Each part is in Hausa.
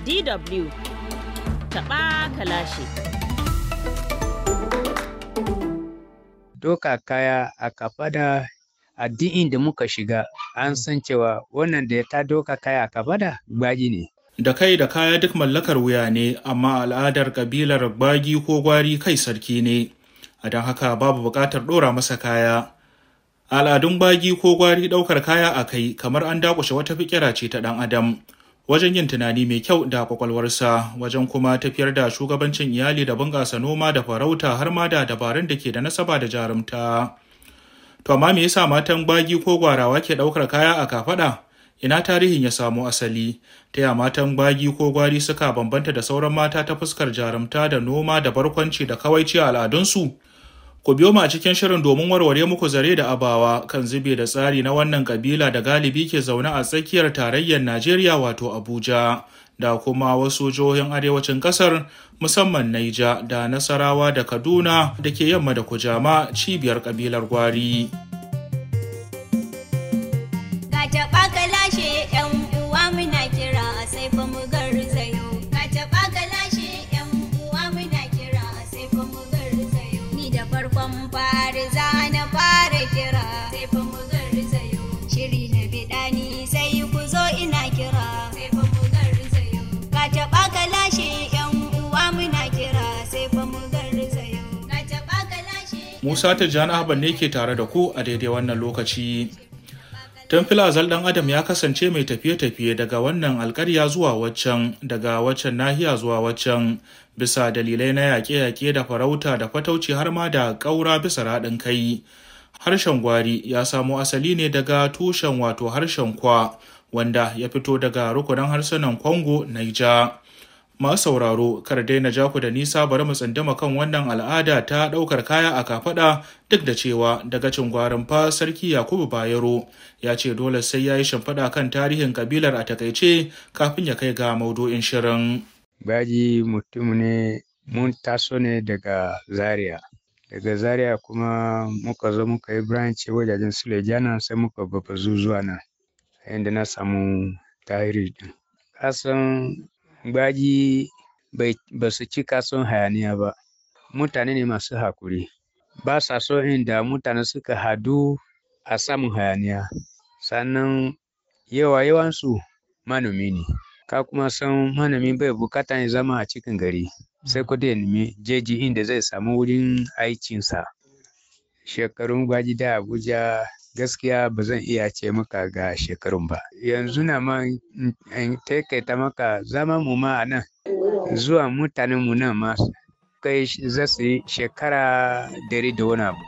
DW taɓa kalashi. Doka kaya a kafada a duk inda muka shiga an san cewa wannan da ta doka kaya a kafada gbaji ne. Da kai da kaya duk mallakar wuya ne, amma al'adar kabilar gbagi ko gwari kai sarki ne, a don haka babu buƙatar ɗora masa kaya. Al'adun gbagi ko gwari ɗaukar kaya a kai kamar an dakushe wata fikira ce ta ɗan adam. Wajen yin tunani mai kyau da kwakwalwarsa, wajen kuma tafiyar da shugabancin iyali da bunƙasa noma da farauta har ma da dabarun da ke da nasaba da jarumta. To amma me yasa matan gbagi ko gwarawa ke ɗaukar kaya a kafaɗa? ina tarihin ya samo asali ta ya matan gbagi ko gwari suka bambanta da sauran mata ta fuskar jarumta da noma da barkwanci da kawaici a al'adunsu ku biyo mu a cikin shirin domin warware muku zare da abawa kan zube da tsari na wannan kabila da galibi ke zaune a tsakiyar tarayyar najeriya wato abuja da kuma wasu jihohin arewacin kasar musamman naija da nasarawa da kaduna da ke yamma da kujama cibiyar kabilar gwari. Musa Tijjani Ahmad ne ke tare da ku a daidai wannan lokaci. Tun filazal ɗan Adam ya kasance mai tafiye-tafiye daga wannan alkarya zuwa waccan, daga waccan nahiya zuwa waccan, bisa dalilai na yaƙe-yaƙe da farauta da fatauci har ma da ƙaura bisa raɗin kai. Harshen gwari ya samo asali ne daga tushen wato harshen kwa, wanda ya fito daga rukunin harsunan Congo, Niger. masu sauraro kar daina ja ku da nisa bari mu tsandama kan wannan al'ada ta ɗaukar kaya a kafaɗa duk da cewa daga cin gwarin fa sarki yakubu bayero ya ce dole sai ya yi shimfiɗa kan tarihin kabilar a takaice kafin ya kai ga maudu'in shirin. Baji mutum ne mun taso ne daga Zaria. Daga Zaria kuma muka zo muka yi branch wajajen Sulejana sai muka babazu zuwa nan. Inda na samu tahiri din. Kasan Gbaji ba su cika son hayaniya ba, mutane ne masu hakuri, ba sa so inda mutane suka hadu a samun hayaniya, sannan yawa yawansu manomi ne, ka kuma san manomi bai bukata ya zama a cikin gari, sai ko da nemi jeji inda zai samu wurin aikinsa. Shekarun Gbaji da Abuja gaskiya ba zan iya ce maka ga shekarun ba yanzu na ma in taikaita maka zama mu ma a nan zuwa mutanen mu nan ma kai za su yi shekara dari da wani abu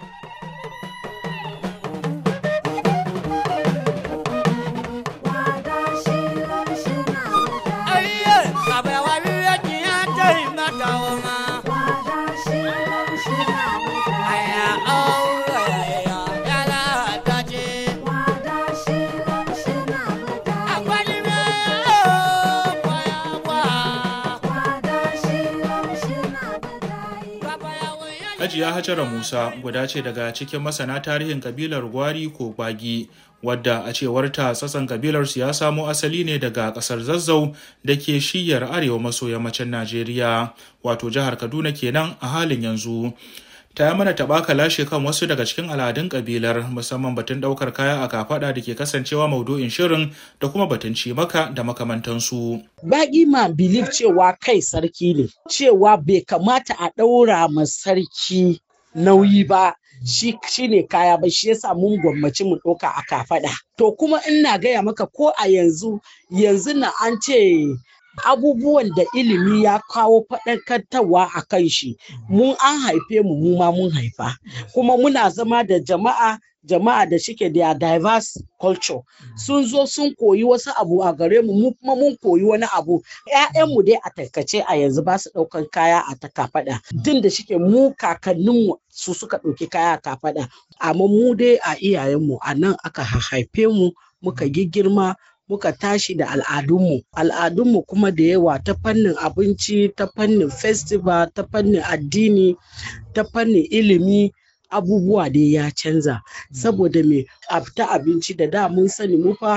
Hajiya Hajara Musa guda ce daga cikin masana tarihin kabilar Gwari ko Gwagi wadda a cewarta tsatson kabilar su ya samo asali ne daga kasar Zazzau da ke shiyar arewa maso yammacin Najeriya wato jihar Kaduna kenan a halin yanzu. ta yi mana taɓa lashe kan wasu daga cikin al'adun kabilar musamman batun ɗaukar kaya a kafaɗa da ke kasancewa maudu'in shirin da kuma batun cimaka da makamantansu. Baƙi ma bilif cewa kai sarki ne, cewa bai kamata a ɗaura ma sarki nauyi ba shi ne kaya ba shi yasa mun gwammaci mu ɗauka a kafaɗa. To kuma ina gaya maka ko a yanzu yanzu na an ce abubuwan da ilimi ya kawo faɗakartarwa a kan shi mun an haife mu mu ma mun haifa kuma muna zama da jama'a jama'a da shike da diverse culture sun zo sun koyi wasu abu a gare mu mu kuma mun koyi wani abu mu dai a taikace a yanzu ba su ɗaukan kaya a ta kafaɗa tun da shike mu kakanninmu su suka ɗauki kaya a kafaɗa amma mu dai a iyayenmu a nan aka haife mu muka girma muka tashi da al'adunmu al'adunmu kuma da yawa ta fannin abinci ta fannin festival ta fannin addini ta fannin ilimi abubuwa dai ya canza saboda me ta abinci da da mun sani mu fa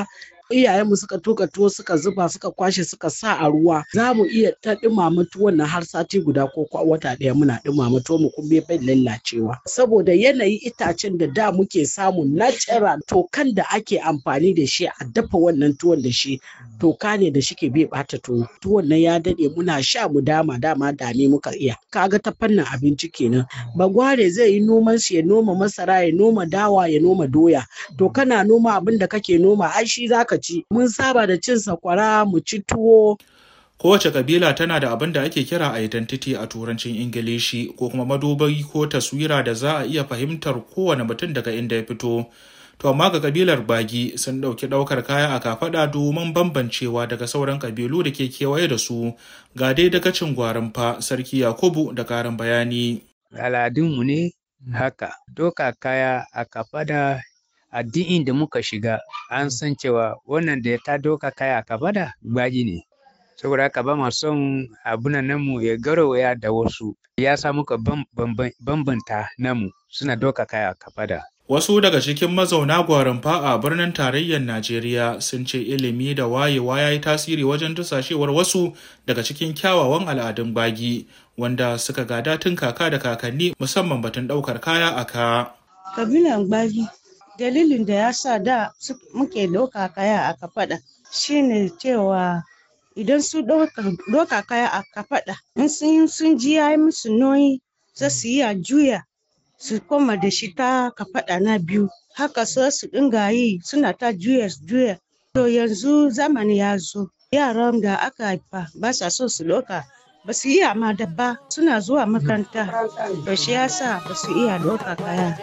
iyayenmu suka tuka tuwo suka zuba suka kwashe suka sa a ruwa za mu iya ta ɗumama tuwon na har sati guda ko wata ɗaya muna ɗumama tuwo mu kuma bai lallacewa saboda yanayi itacen da da muke samu natural tokan da ake amfani da shi a dafa wannan tuwon da shi toka ne da shi ke bai bata tuwo tuwon nan ya daɗe muna sha mu dama dama dame muka iya kaga ta fannin abinci kenan bagware zai yi noman shi ya noma masara ya noma dawa ya noma doya to kana noma abin da kake noma ai shi zaka ci mun saba da cin sakwara mu ci tuwo kowace kabila tana da abin da ake kira identity a turancin ingilishi ko kuma madubai ko taswira da za a iya fahimtar kowane mutum daga inda ya fito to amma ga kabilar bagi sun ɗauki ɗaukar kaya a kafaɗa domin bambancewa daga sauran kabilu da ke kewaye da su ga dai daga cin gwarin fa sarki yakubu da karin bayani al'adunmu ne haka doka kaya a kafada a duk inda muka shiga an san cewa wannan da ta doka kaya a kafada bagi ne saboda haka ba ma son abunan namu ya garawaya da wasu ya sa muka bambanta namu suna doka kaya a kafada Wasu daga cikin mazauna gwarinfa a birnin tarayyar Najeriya sun ce ilimi da wayewa ya yi tasiri wajen dusashewar wasu daga cikin kyawawan al'adun bagi wanda suka gada tun kaka da kakanni musamman batun ɗaukar kaya a ka. Kabilan gbagi dalilin da ya sa da muke ɗauka kaya a kafaɗa shine cewa idan su ɗauka kaya a kafaɗa in sun ji ya yi musu nauyi za su yi a juya su koma da shi ta kafaɗa na biyu haka so su dinga yi suna ta juya juya to yanzu zamani ya zo yaran da aka haifa ba sa so su ɗauka ba su iya ma da ba suna zuwa makaranta to shi yasa ba su iya ɗauka kaya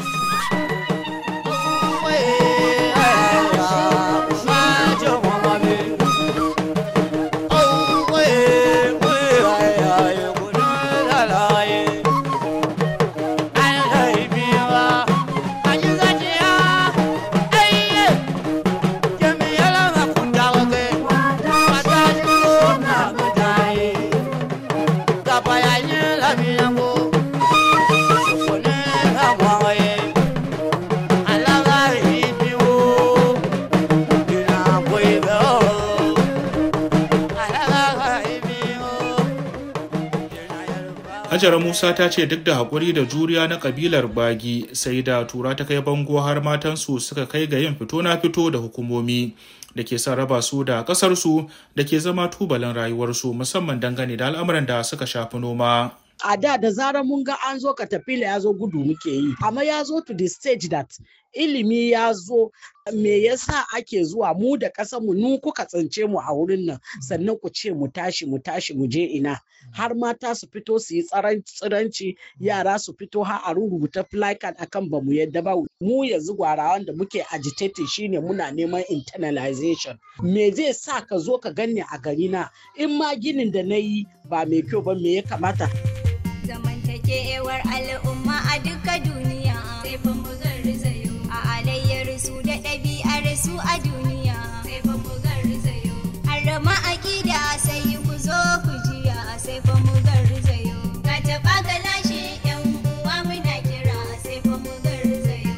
Hajara Musa ta ce duk da haƙuri da juriya na ƙabilar bagi sai da tura ta kai bango har matansu suka kai ga yin fito na fito da hukumomi da ke son raba su da ƙasarsu da ke zama tubalin rayuwarsu musamman dangane da al'amuran da suka shafi noma. a da da zarar mun ga an zo katafila ya zo gudu muke yi amma ya zo to the stage that ilimi ya zo me yasa ake zuwa mu da ƙasar mu nu kuka tsince mu a wurin nan sannan ku ce mu tashi mu tashi mu je ina har mata su fito su yi tsiranci yara su fito har a rubuta placard akan ba mu yadda ba mu yanzu gwarawan da muke agitating shine muna neman internalization me zai sa ka zo ka ganni a gari na in ma ginin da na yi ba mai kyau ba me ya kamata zamantakewar al'umma a duka duniya sai fa mu garzayo a alayyar su da ɗabi'ar su a duniya sai fa mu garzayo harama aƙida sai ku zo ku jiya sai fa mu garzayo ga taɓa ga lashe yan uwa muna kira sai fa mu garzayo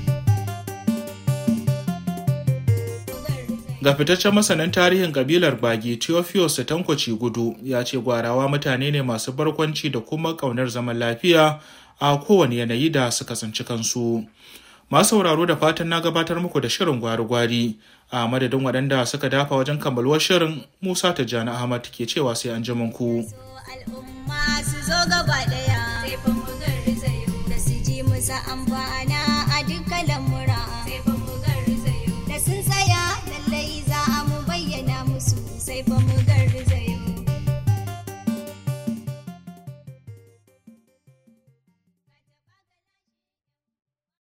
Ga fitaccen masanin tarihin kabilar Bagi Theophilus Tankwaci Gudu ya ce gwarawa mutane ne masu barkwanci da kuma ƙaunar zaman lafiya a kowane yanayi da suka tsinci kansu. Masu sauraro da fatan na gabatar muku da shirin gwari-gwari a madadin waɗanda suka dafa wajen kammaluwar shirin Musa Tijjani Ahmad ke cewa sai an ji ku. so al'umma su zo gaba ɗaya sai fa mu garzayo da su ji musa amfana a duka